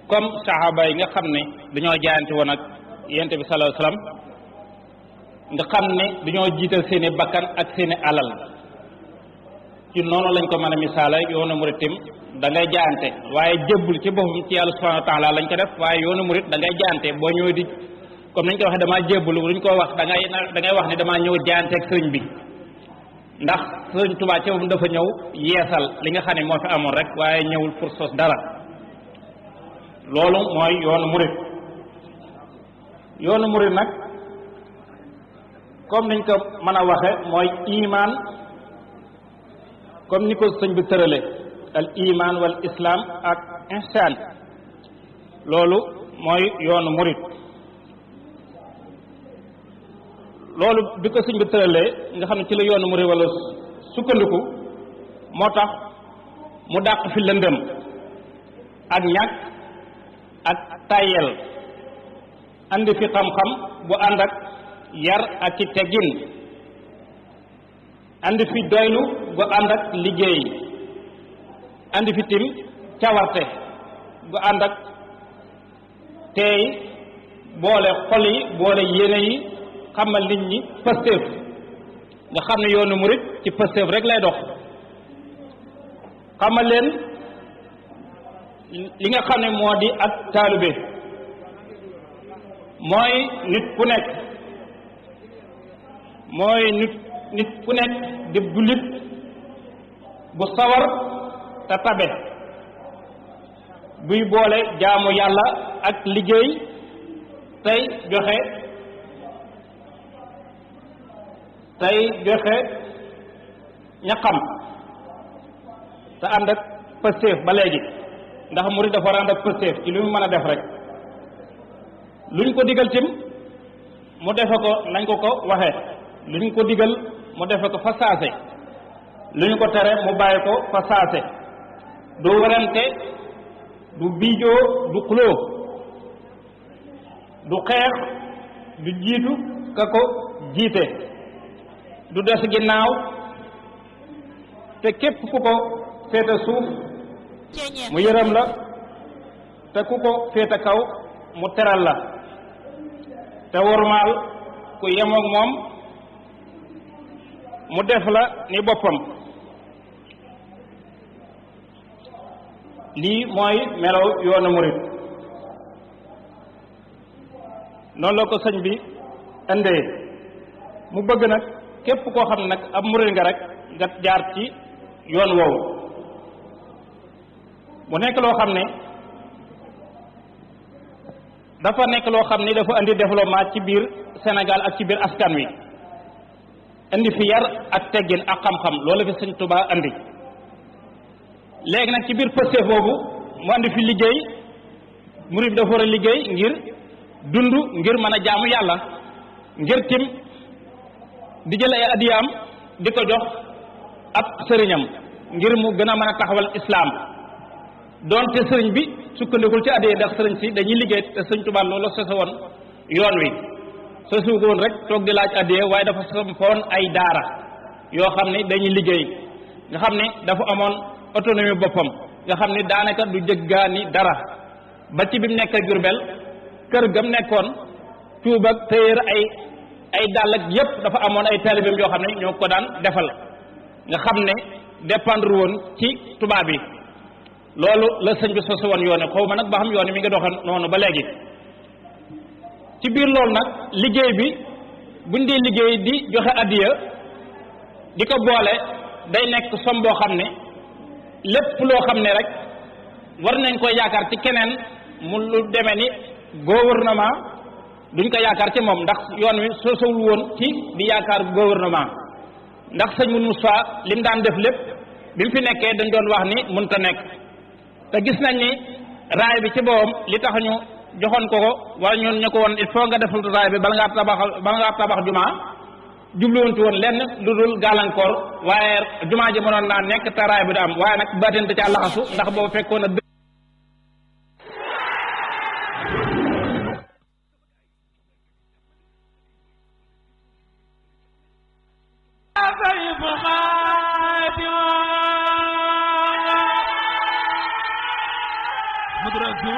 comme saxaaba yi nga xam ne dañoo jaayante woon ak yonent bi sallallahu alayhi wasallam nga xam ne dañoo jiital seeni bakkan ak seeni alal ci noonu lañ ko mën a misaala yoonu murit tim da ngay jaayante waaye jébbul ci boppam ci yàlla subhanahu wa taala lañ ko def waaye yoonu murit da ngay jaayante boo ñëwee di comme nañ ko waxee damaa jébbul luñ ko wax da ngay da ngay wax ne damaa ñëw jaayante ak sëriñ bi ndax sëriñ Tuubaa ci moom dafa ñëw yeesal li nga xam ne moo fi amoon rek waaye ñëwul pour sos dara loolu mooy yoonu murit yoonu murit nag comme niñ ko mën a waxe mooy iman comme ni ko sëñ bi tërale al iman wal islam ak ihsan loolu mooy yoonu murit loolu bi ko sëñ bi tëralee nga xam ne ci la yoonu murit wala sukkandiku moo tax mu dàq fi lëndëm ak ñàkk ak tayel andi fi xam-xam bu ànd ak yar ak ci teggin andi fi doylu bu ànd ak liggéey andi fi tim cawarte bu ànd ak teey boole xol yi boole yéene yi xamal nit ñi pëstéef nga xam ne yoonu murit ci pëstéef rek lay dox xamal leen li nga xam ne moo di ak taalibe mooy nit ku nekk mooy nit nit ku nekk di jullit bu sawar te tabe buy boole jaamu yàlla ak liggéey tey joxe tey joxe ñaqam te ànd ak pëstéef ba léegi ndax murid dafa war a ànd ak pëstéef ci li mu mën a def rek luñ ko digal tim mu defe ko nañ ko ko waxee luñ ko digal mu defe ko fa saase luñ ko tere mu bàyyi ko fa saase du werante du biijoo du xuloo du xeex du jiitu ka ko jiite du des ginnaaw te képp ku ko féete suuf mu yërëm la te ku ko féete kaw mu teral la te wormaal ku yemoog moom mu def la ni boppam lii mooy melow yoonu murit noonu la ko sëñ bi indee mu bëgg nag képp koo xam ne nag ab murit nga rek nga jaar ci yoon woowu mu nekk loo xam ne dafa nekk loo xam ni dafa indi développement ci biir Sénégal ak ci biir askan wi indi fi yar ak teggin ak xam-xam loolu fi sëñ Tuubaa indi léegi nag ci biir pëste boobu mu andi fi liggéey murid bi dafa war a liggéey ngir dund ngir mën a jaamu yàlla ngir tim di jël ay adiyaam di ko jox ab sëriñam ngir mu gën a mën a taxawal islaam doonte sëriñ bi sukkandikul ci addiya ndax sëriñ si dañuy liggéey te sëriñ Tuubaa loolu sosa woon yoon wi sosu ko woon rek toog di laaj addiya waaye dafa sampoon ay daara yoo xam ne dañuy liggéey nga xam ne dafa amoon autonomie boppam nga xam ni daanaka du jëggaani dara ba ci bi mu nekk Jurbel kër gam nekkoon cuub ak téyër ay ay dàll ak yépp dafa amoon ay taalibeem yoo xam ne ñoo ko daan defal nga xam ne dépendre woon ci tubaab yi loolu la sëñ bi sosu woon yoone xaw ma nag ba xam yoone mi nga doxal noonu ba léegi ci biir loolu nag liggéey bi buñ dee liggéey di joxe addiya di ko boole day nekk som boo xam ne lépp loo xam ne rek war nañ koy yaakaar ci keneen mu lu demee ni gouvernement duñ ko yaakaar ci moom ndax yoon wi sosowul woon ci di yaakaar gouvernement ndax sëñ mun Moussa li mu daan def lépp bi mu fi nekkee dañ doon wax ni mënta nekk te gis nañ ni raay bi ci boobam li tax ñu joxoon ko ko wala ñun ñu ko woon il faut nga defal raay bi bala ngaa tabaxal bala ngaa tabax jumaa jubluwoon ci woon lenn lu dul gàllankoor waaye jumaa ji mënoon naa nekk te raay bi du am waaye nag baatin da caa laxasu ndax boobu fekkoon na